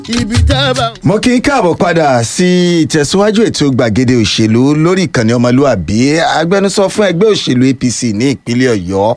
ibi tá a bá. mo kí n káàbọ̀ padà sí ìtẹ̀síwájú ètò gbàgede òṣèlú lórí ìkànnì ọmọlúàbí agbẹnusọ fún ẹgbẹ́ òṣèlú apc ní ìpínlẹ̀ ọ̀yọ́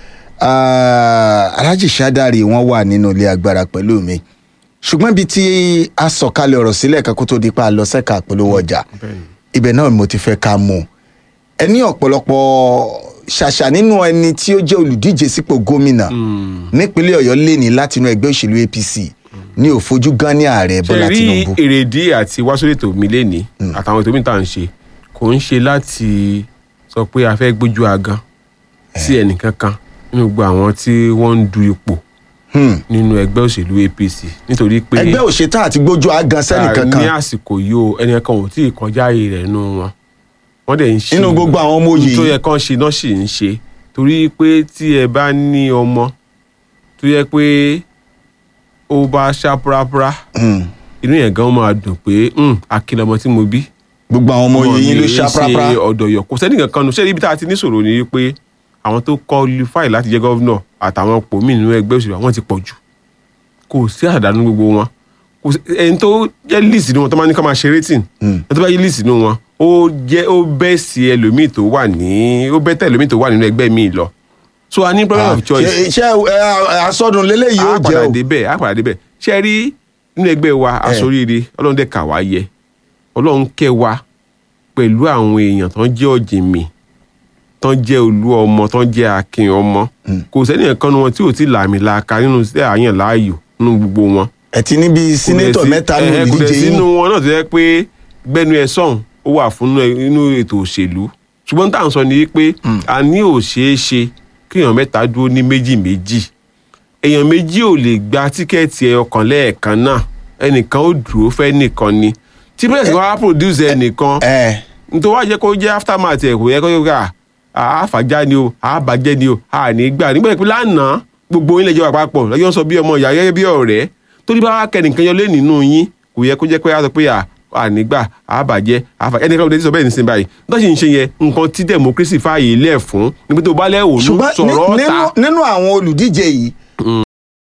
ah, alhaji sadari wọn wà nínú ilé agbára pẹ̀lú mi ṣùgbọ́n ibi tí a sọ̀kalẹ̀ ọ̀rọ̀ sílẹ̀ kan kó tó di pa lọ sẹ́ka àpolówó ọjà ibẹ̀ náà ni mo ti fẹ́ ká mú ẹ ní ọ̀pọ̀lọpọ̀ ṣàṣà nínú ẹni tí ó jẹ́ olùdíje sípò gómìnà nípínlẹ̀ ọ̀yọ́ lè ní látinú ẹgbẹ́ òṣèlú apc ní òfojú gan ní ààrẹ ṣe bọ́lá rí tinubu. èrèdí àti wáṣọlẹ̀ ètò mi lẹ́ni àtàwọn ètò mi tá à ń ṣe kò ń ṣe láti sọ pé a fẹ́ gbójú agan sí ẹnìkankan nínú gbogbo àwọn tí wọ́n ń du ipò Hmm. nínú ẹgbẹ́ òṣèlú apc nítorí pé ẹgbẹ́ òṣètà àti gbójú agan sẹ́nì ní kankan àsìkò yìí o ẹnìkan ò tí ì kọjá ààyè rẹ̀ nínú wọn wọ́n dẹ̀ ń ṣe Nínú gbogbo àwọn ọmọ oyè tó yìí. yẹ kán ṣe náà sì ń ṣe torí pé tí ẹ bá ní ọmọ tó yẹ pé ó bá ṣá púrápúrá Hmm. inú yẹn gan máa dùn pé "Hmm, akin lọmọ tí mo bí gbogbo àwọn ọmọ oyè yín ló ṣá ṣe prápra ọ̀dọ̀ yọ kò sẹ́ni kankan nù ṣé ibi tá a ti ní sọ̀rọ̀ ni pé àwọn tó qualify láti jẹ́ gọ́vnọ̀ àtàwọn pò mí nínú ẹgbẹ́ òṣèlú àwọn ti pọ̀ jù kò sí àdánù gbogbo wọn kò sí ẹni tó jẹ́ list nínú wọn tó máa ní ká máa ṣe rating ẹni tó bá yẹ list nínú wọn ó jẹ́ ó bẹ́ sí ẹlòmíì tó wà ní ó bẹ́ tẹ̀ ẹlòmíì tó wà nínú ẹgbẹ́ míì lọ so a ní problem of choice ṣe ṣe ẹ, asọdun lélẹyìí ó a jẹ padà o débẹ̀ a padà débẹ̀ ṣe rí nínú ẹgbẹ́ wa aṣoríire ọlọ́run dẹ̀ kà wá yẹ ọlọ́run kẹ́ wa pẹ̀lú àwọn èèyàn tó ń jẹ́ ọ̀jìnmí tó ń jẹ́ olú ọmọ tó ń jẹ́ akin ọmọ kò sẹ́ni kan nu wọn tí ò tí làmì laaka nínú sí àyàn láàyò nínú gbogbo wọn. ẹ ti níbi sínétọ̀ mẹ́ta ní ẹ kò dẹ̀ olùdíje sínú yín wọn náà tó yẹ pé gbẹnu ẹ sọ̀hún ó wà fún inú ètò òṣèlú ṣùgbọ́n tá à ń sọ ni pé a ní ò ṣeé ṣe kí èèyàn mẹ́ta dúró ní méjì méjì èèyàn méjì ò lè gba tíkẹ́ẹ̀tì ẹ ọkàn lẹ́ẹ̀kan náà ẹnìkan ó dúró fẹ́ nìkan ni tí bẹ́ẹ̀ sì wá produce ẹnìkan ẹ nítorí wá jẹ́ kó jẹ́ aftermath ẹ̀ kò yẹ kó yẹ ká àáfàjá ni o àábàjẹ́ ni o àní gbà nígbà pé lánàá gbogbo yín lẹ́jọ́ àpapọ̀ lọ́jọ́ sọ bí ọmọ ìyá gẹ́gẹ́ bí ọ̀rẹ́ torí bá wá kẹ́nìkan yọ lé nínú yín kò yẹ kó jẹ́ pé a sọ pé à ànígbà àbàjẹ́ àfà ẹnìkan ló dé sọ bẹ́ẹ̀ nísìnyí báyìí tó sì ń ṣe yẹn nǹkan tí democracy fààyè lẹ̀ fún níbi tó bá lẹ́wọ̀ ló ṣùgbọ́n sọ̀rọ̀ ní- ta nínú- nínú àwọn olùdíje yìí